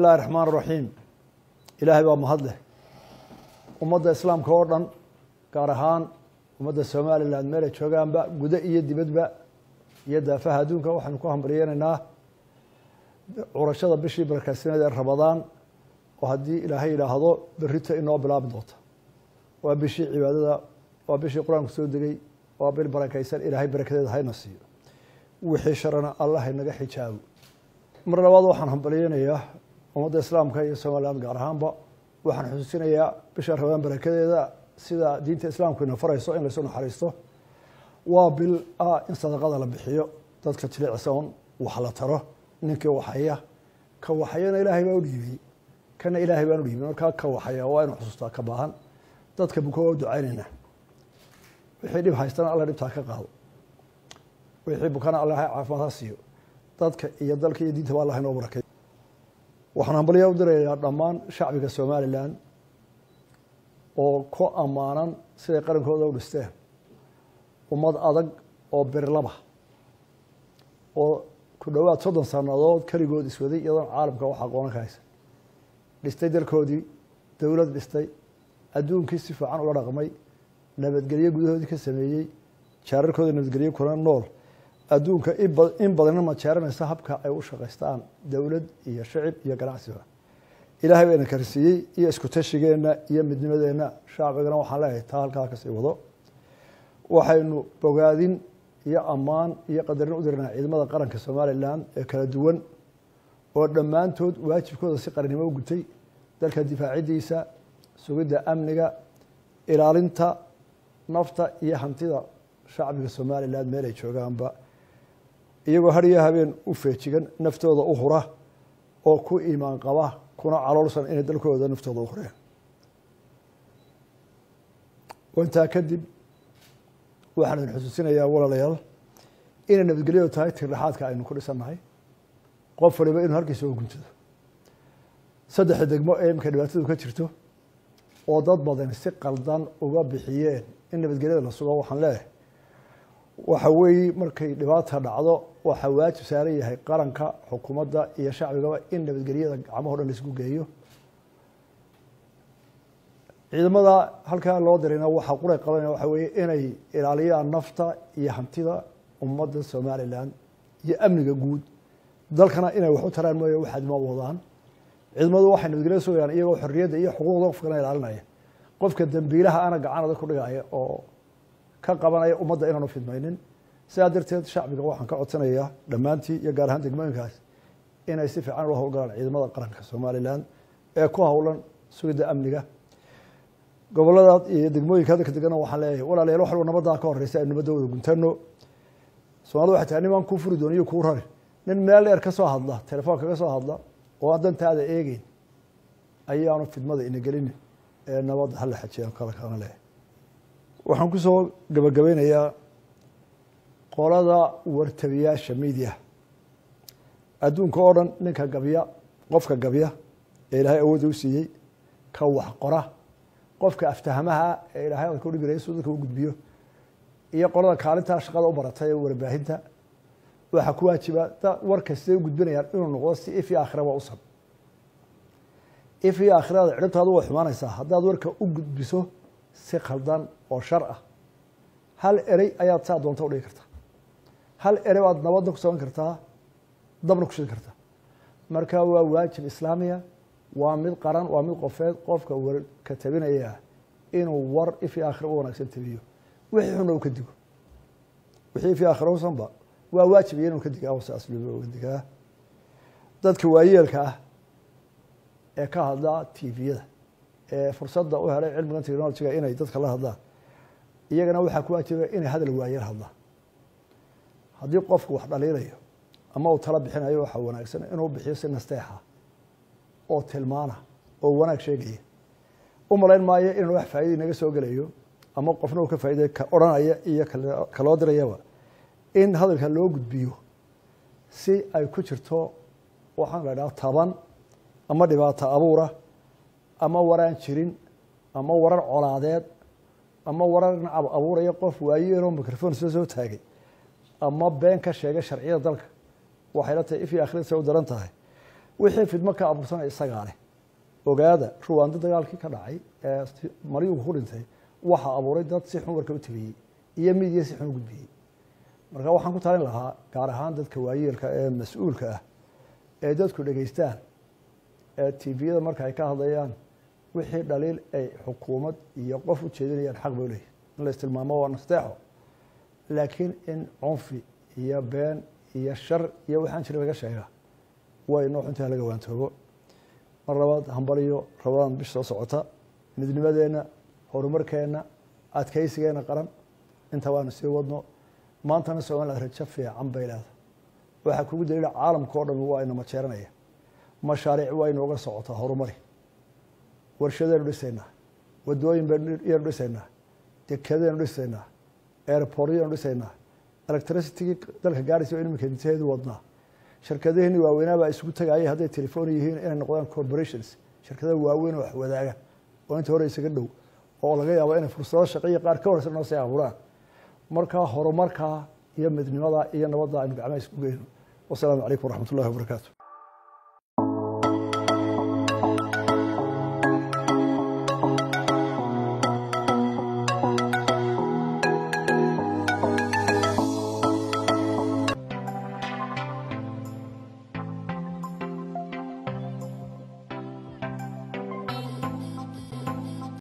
illahi raxmaan raxiim ilaahay baa mahad leh ummadda islaamka oo dhan gaar ahaan ummadda somalilan meelay joogaanba gudo iyo dibadba iyo daafaha adduunka waxaynu ku hambaryeynaynaa curashada bishii barakaysineed ee rabadaan oo haddii ilaahay yidhaahdo berrito inoo bilaabi doonta waa bishii cibaadada waa bishii qur-aanku soo degay waa bil barakaysan ilaahay barakadeeda hayna siiyo wixii sharana allah inaga xijaabo mar labaad waxaan hambalyeynayaa ummadda islaamka iyo somaliland gaar ahaanba waxaan xusuusinayaa bisha rabadaan barakadeeda sida diinta islaamku ina farayso in laysu naxariisto waa bil ah in sadaqada la bixiyo dadka jilicsan wax la taro ninkii waxaya ka waxayana ilaahay baa u dhiibay kana ilaahay baan u dhiibay markaa ka waxaya waa inu xusuustaa ka baahan dadka buko waa u ducaynayna wixii dhib haystana alla dhibtaa ka qaado wixii bukana alla caafimaad ha siiyo dadka iyo dalka iyo diinta ba allah inoo barakay waxaan hambalyaa u dirayaa dhammaan shacbiga somalilan oo ku ammaanan siday qarankooda u dhisteen ummad adag oo birlaba oo ku dhowaad soddon sannadood keligood iswaday iyadoon caalamka wax aqoonan ka haysan dhistay dalkoodii dowlad dhistay adduunkii si fiican ula dhaqmay nabadgelyo gudahoodii ka sameeyey jaararkooda nabadgelyo kuna nool adduunka in badanna majeeranaysa habka ay u shaqaystaan dowlad iyo shicib iyo ganacsiba ilaahay bayna karsiiyey iyo isku tashigeenna iyo midnimadeenna shacbigana waxaan leeyahay taa halkaa kasii wado waxaynu bogaadin iyo ammaan iyo qadarin u dirnaa ciidamada qaranka somalilan ee kala duwan oo dhammaantood waajibkooda si qarannimo u gutay dalka difaacidiisa sugidda amniga ilaalinta nafta iyo hantida shacbiga somalilan meel ay joogaanba iyagoo har iyo habeen u feejigan naftooda u hura oo ku iimaan qaba kuna caloolsan inay dalkooda naftooda u hureen intaa kadib waxaan idin xusuusinayaa walaalayaal inay nabadgelyadu tahay tirdhexaadka aynu ku dhisannahay qof waliba inuu halkiisa u guntado saddexda degmo ee imika dhibaatadu ka jirto oo dad badan si qaldan uga bixiyeen in nabadgelyada la sugo waxaan leeyahay waxa weeye markay dhibaata dhacdo waxaa waajib saaran yahay qaranka xukuumadda iyo shacbigaba in nabadgelyada gacmaho dhan laisku geeyo ciidamada halkaa loo dirayna waxaa quray qabanaya waxa weeye inay ilaaliyaan nafta iyo hantida ummadda somalilan iyo amniga guud dalkana inay wax u taraan mooye waxaad ma wadaan ciidamadu waxay nabadgelyada sugayaan iyagoo xorriyadda iyo xuquuqda qofkana ilaalinaya qofka dambiilaha ana gacan adag ku dhigaya oo ka qabanaya ummadda inaanu fidmaynin sidaa darteed shacbiga waxaan ka codsanayaa dhammaantii iyo gaar ahaan degmooyinkaas inay si fiican ula howlgalaan ciidamada qaranka somalilan ee ku howlan sugidda amniga gobolada iyo degmooyinka hadalka degana waxaan leeyahay walaalayaal wax walba nabadaa ka horeysa aynu nabadda wada guntano soomaalida waxay tahay nimaan kuu furi doon iyo kuu rari nin meel dheer ka soo hadla telefoon kaga soo hadla oo aan dantaada eegeyn ayaanu fidmada ina gelinin ee nabadda hala xajiyaan kala kalana leeyahay waxaan ku soo gabagabeynayaa qolada wartabiyaasha media adduunka oo dhan ninka gabya qofka gabya ee ilaahay awoodda u siiyey ka wax qora qofka aftahamaha ee ilahay adka udhigi lahay suu dadka u gudbiyo iyo qolada kaalintaa shaqada u baratay ee warbaahinta waxaa ku waajiba warka siday u gudbinayaan inuu noqdo si if iyo aakhiraba usan if iyo aakhirada cidhibtaadu way xumaanaysaa haddaad warka u gudbiso si khaldan oo shar ah hal erey ayaad saa doonta udhigi kartaa hal erey baad nabadda ku samayn kartaa dabna ku shidi kartaa marka waa waajib islaamiya waa mid qaran waa mid qofeed qofka warka tabinaya inuu war ifi aakhira u wanaagsan tabiyo wixii xunna u ka digo wixii ifi aakhira usanba waa waajib iyo inuu ka digaa saas loo uga digaa dadka waayeelka ah ee ka hadla tviyada ee fursadda u helay cilmigan technologiga inay dadka la hadlaan iyagana waxaa ku waajiba inay hadal waayeel hadlaan haddii qofku wax dhaliilayo ama uu tala bixinayo waxaa wanaagsan inuu bixiyo si nasteexa oo tilmaana oo wanaag sheegaya u malayn maayo inuu wax faaida inaga soo gelayo ama qofna uu ka faa'iday ka odhanaya iyo kaloo dirayaba in hadalka loo gudbiyo si ay ku jirto waxaan la dhaha taban ama dhibaato abuura ama waraan jirin ama warar colaadeed ama warar nacab abuuraya qof waayeeloo microphone soo soo taagay ama been ka sheegay sharciyada dalka waxay la tahay if iyo akhiradiisa u daran tahay wixii fidmo ka abuursanaya isagaa leh ogaada ruwaando dagaalkii ka dhacay ee maryugu ku dhintay waxaa abuuray dad si xun warka u tabiyey iyo midiya si xun u gudbiyey marka waxaan ku talin lahaa gaar ahaan dadka waayeelka ee mas-uulka ah ee dadku dhegaystaan ee tviyada marka ay ka hadlayaan wixii dhaliil ay xukuumad iyo qof u jeedinayaan xaq bay leeyihin in la istilmaamo waa nasteexo laakiin in cunfi iyo been iyo shar iyo waxaan jira laga sheega way noo xuntaha laga waantoobo mar labaad hambaliyo rabadaan bish soo socota midnimadeenna horumarkeenna adkaysigeenna qaran inta waanu sii wadno maantana somaliland rajo fiican bay leedahay waxaa kugu daliila caalamka o dhan waa ina majeeranaya mashaariic waa inooga socotaa horumari warshadaynu dhisaynaa wadooyin baynu dhisaynaa dekadaynu dhisaynaa airportyanu dhisaynaa electricitygii dalka gaaraysa in iminka intaheedu wadnaa shirkadaheenni waaweynaabaa isugu tagaayay hadday telefoon yihiin inay noqdaan corporations shirkadaha waaweyn oo wax wadaaga oo inta hore isaga dhow oo laga yaabo inay fursado shaqaiyo qaar ka horeysa noo sii abuuraan markaa horumarkaa iyo midnimada iyo nabadda aynu gacmaha isku geyno wasalaamu calaykum waraxmat ullahi wabarakaatu